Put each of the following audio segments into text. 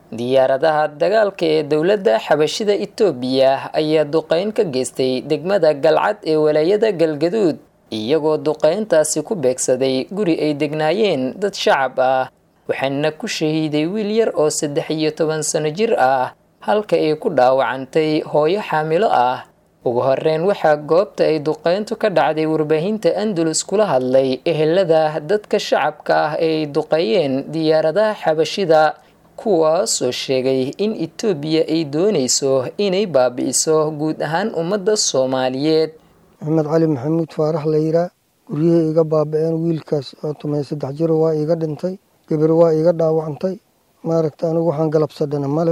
diyaaradaha dagaalka ee dowladda xabashida itoobiya ayaa duqeyn ka geystay degmada galcad ee walaayada galgaduud iyagoo duqeyntaasi ku beegsaday guri ay degnaayeen dad shacab ah waxaana ku shahiiday wiil yar oo saddex iyo toban sano jir ah halka ay ku dhaawacantay hooyo xaamilo ah ugu horeyn waxaa goobta ay duqeyntu ka dhacday warbaahinta andalus kula hadlay ehelada dadka shacabka ah ee ay duqeeyeen diyaaradaha xabashida kuwaasoo sheegay in itoobiya ay doonayso inay baabi'iso guud ahaan ummadda soomaaliyeed maxamed cali maxamuud faarax layraa guryihii iga baaba-een wiilkaas oo tumay saddex jiro waa iiga dhintay gabar waa iiga dhaawacantay maaragta anigu waxaan galabsadhana male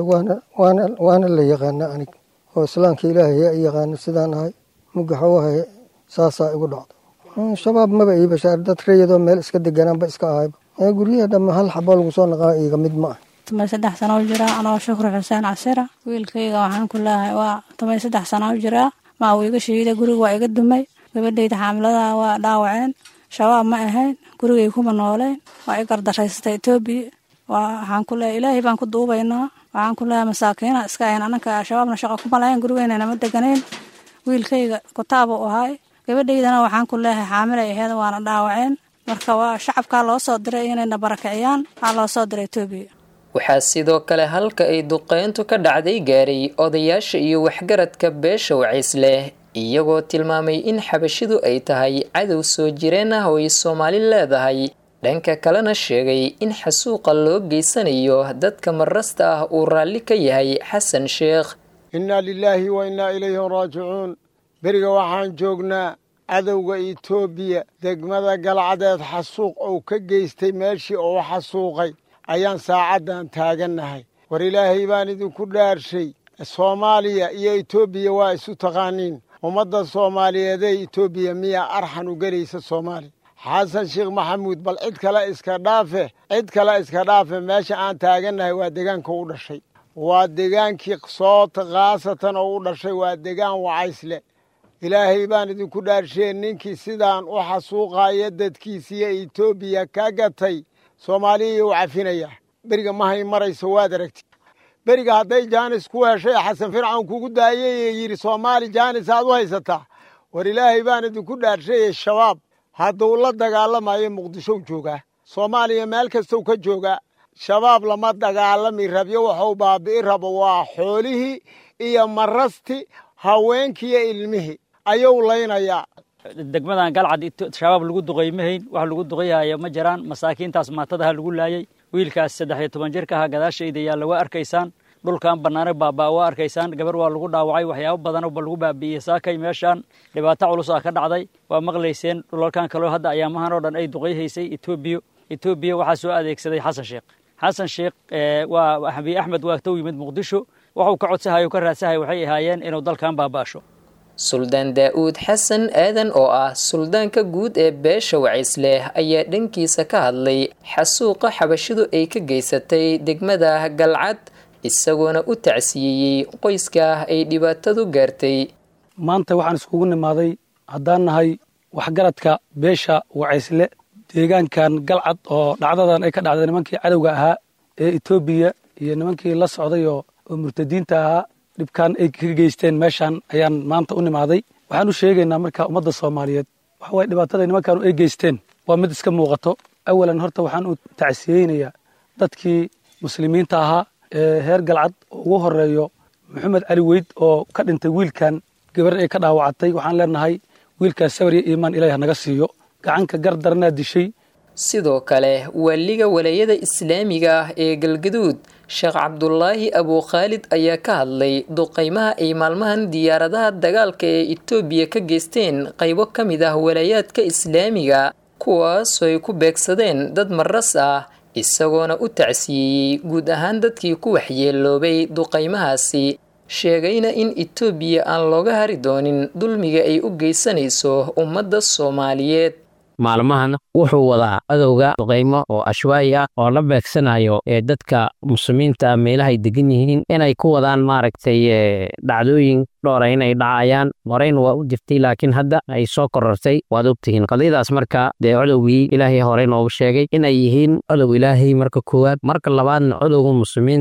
waana la yaqaana anig oo islaamka ilaahay a yaqaano sidaan ahay mugaxa wahay saasaa igu dhacdo shabaab maba ii bashaar dad rayadoo meel iska deganaanba iska ahayba guryaha dhamme hal xaboo lagu soo naqaa iiga mid ma ah tumay saddex sano u jiraa anoo shukri xuseen casira wiilkayga waxaan ku leehay waa tumay saddex sano u jiraa maa uu iga shahiiday guriga waa iga dumay gabadhayda xaamiladaha waa dhaawaceen shabaab ma ahayn gurigay kuma nooleen waa i gardaraysatay etoobiya waxaan ku leehay ilaahay baan ku duubaynaa waxaan ku leehay masaakiina iska ahayn ananka shabaabna shaqo kuma lahayn gurigeyna nama deganayn wiilkayga kutaaba u ahay gabadhaydana waxaan ku leehay xaamilay aheed waana dhaawaceen marka waa shacabkaa loo soo diray inayna barakiciyaan waxaa loo soo diray etoobiya waxaa sidoo kale halka ay duqeyntu ka dhacday gaaray odayaasha iyo waxgaradka beesha wacays leh iyagoo tilmaamay in xabashidu ay tahay cadow soo jireen ah oo ay soomaali leedahay dhanka kalena sheegay in xasuuqa loo geysanayo dadka marasta ah uu raalli ka yahay xasan sheekh innaa lilaahi wa innaa ilayhi raajicuun beriga waxaan joognaa cadowga itoobiya degmada galcadeed xasuuq uu ka geystay meeshii uu xasuuqay ayaan saacaddan taagannahay war ilaahay baan idinku dhaarshay soomaaliya iyo etoobiya waa isu taqaaniin ummadda soomaaliyeedee etoobiya miyaa arxan u gelaysa soomaaliya xasan sheekh maxamuud bal cid kale iska dhaafe cid kale iska dhaafe meesha aan taagannahay waa degaanka u dhashay waa degaankii soota khaasatan oo u dhashay waa degaan wacaysle ilaahay baan idinku dhaarshee ninkii sidaan u xasuuqaaya dadkiisiiyo etoobiya ka gatay soomaaliya u cafinaya beriga mahay marayso waad aragti beriga hadday jaanis ku heshay xasan fircawn kugu daayay ee yidhi soomaali jaanis aad u haysataa war ilaahay baan idinku dhaarshaye shabaab hadduu la dagaalamayo muqdishow joogaa soomaaliya meel kastow ka joogaa shabaab lama dagaalami rabyo waxuu baabi'i rabo waa xoolihii iyo marasti haweenkiiyo ilmihii ayuu laynayaa degmadan galcad shabaab lagu duqay mahayn wax lagu duqayaayo ma jiraan masaakiintaas maatadaha lagu laayay wiilkaas saddex iyo toban jirka aha gadaashayda yaalla waa arkaysaan dhulkan bannaane baabaa waa arkaysaan gabar waa lagu dhaawacay waxyaabo badanba lagu baabi'iyey saakay meeshaan dhibaato culus ah ka dhacday waa maqlayseen dhulalkan kaloo hadda ayaamahan oo dhan ay duqayhaysay etoobiya etoobiya waxaa soo adeegsaday xasan sheekh xasan sheekh waa abiy axmed waa tow yimid muqdisho waxuu ka codsahayo ka raadsahay waxay ahaayeen inuu dalkan baaba'asho suldaan daa-uud xasan aadan oo ah suldaanka guud ee beesha wacisleh ayaa dhankiisa ka hadlay xasuuqa xabashidu ay ka geysatay degmada galcad isagoona u tacsiyeeyey qoyska ay dhibaatadu gaartay maanta waxaan iskugu nimaaday haddaan nahay waxgaradka beesha wacaysle deegaankan galcad oo dhacdadan ay ka dhacday nimankii cadowga ahaa ee etoobiya iyo nimankii la socday oo murtadiinta ahaa dhibkan ay ka geysteen meeshaan ayaan maanta u nimaaday waxaan u sheegaynaa marka ummadda soomaaliyeed waxa waye dhibaatada nimankaanu ay geysteen waa mid iska muuqato awalan horta waxaan u tacsiyeynayaa dadkii muslimiinta ahaa ee heer galcad oo ugu horeeyo maxamed cali weyd oo ka dhintay wiilkan gabar ay ka dhaawacatay waxaan leenahay wiilkaas sabar iyo iimaan ilaah naga siiyo gacanka gar daranaa dishay sidoo kale waaliga walaayada islaamiga ah ee galgaduud sheekh cabdulaahi abuukhaalid ayaa ka hadlay duqeymaha ay maalmahan diyaaradaha dagaalka ee etoobiya ka geysteen qaybo ka mid ah walaayaadka islaamiga kuwaasoo ay ku beegsadeen dad maras ah isagoona u tacsiyeeyey guud ahaan dadkii ku waxyeeloobay duqeymahaasi sheegayna in etoobiya aan looga hari doonin dulmiga ay u geysanayso ummadda soomaaliyeed maalmahan wuxuu wadaa adowga duqaymo oo ashwaayi ah oo la beegsanayo ee dadka muslimiinta meelahay degan yihiin inay ku wadaan maaragtay dhacdooyin dhowra inay dhacayaan horeyna waa u jirtay laakiin hadda ay soo korortay waad ogtihiin qadiyadaas marka dee codowgii ilaahay horey noogu sheegay inay yihiin codow ilaahay marka koowaad marka labaadna codowga muslimiinta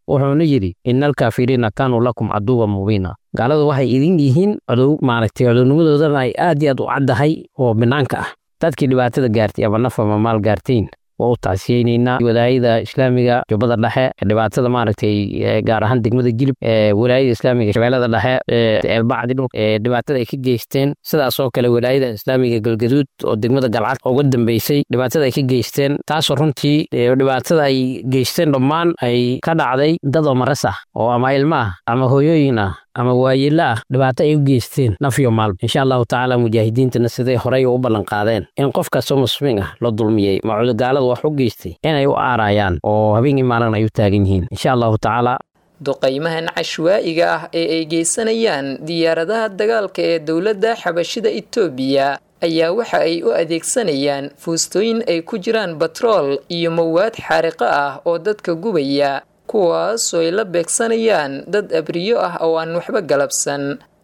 wuxuuna yidhi ina alkaafiriina kaanuu lakum caduwan mubiina gaaladu waxay idin yihiin cadow maaragtay cadownimadoodana ay aad iyo aad u caddahay oo banaanka ah dadkii dhibaatada gaartay ama naf ama maal gaartayn waa u tacsiyeynaynaa walaayada islaamiga jubbada dhexe dhibaatada maaragtay gaar ahaan degmada jilib walaayada islaamiga shabeellada dhexe eelbacdi dhul dhibaatada ay ka geysteen sidaas oo kale walaayada islaamiga galgaduud oo degmada galcad uga dambeysay dhibaatada ay ka geysteen taasoo runtii dhibaatada ay geysteen dhammaan ay ka dhacday dad oo maras ah oo ama ilmo ah ama hooyooyin ah ama waayelo ah dhibaato ay u geysteen naf iyo maalba insha allahu tacaala mujaahidiintana siday horey u ballan qaadeen in qof kastoo muslimiin ah la dulmiyey macudogaaladu wax u geystay inay u aarayaan oo habeenkii maalin ay u taagan yihiin insha allahu tacaala duqaymahan cashwaa'iga ah ee ay geysanayaan diyaaradaha dagaalka ee dowladda xabashida itoobiya ayaa waxa ay u adeegsanayaan fuustooyin ay ku jiraan batrool iyo mawaad xaariqo ah oo dadka gubaya kuwaasoo ay la beegsanayaan dad abriyo ah oo aan waxba galabsan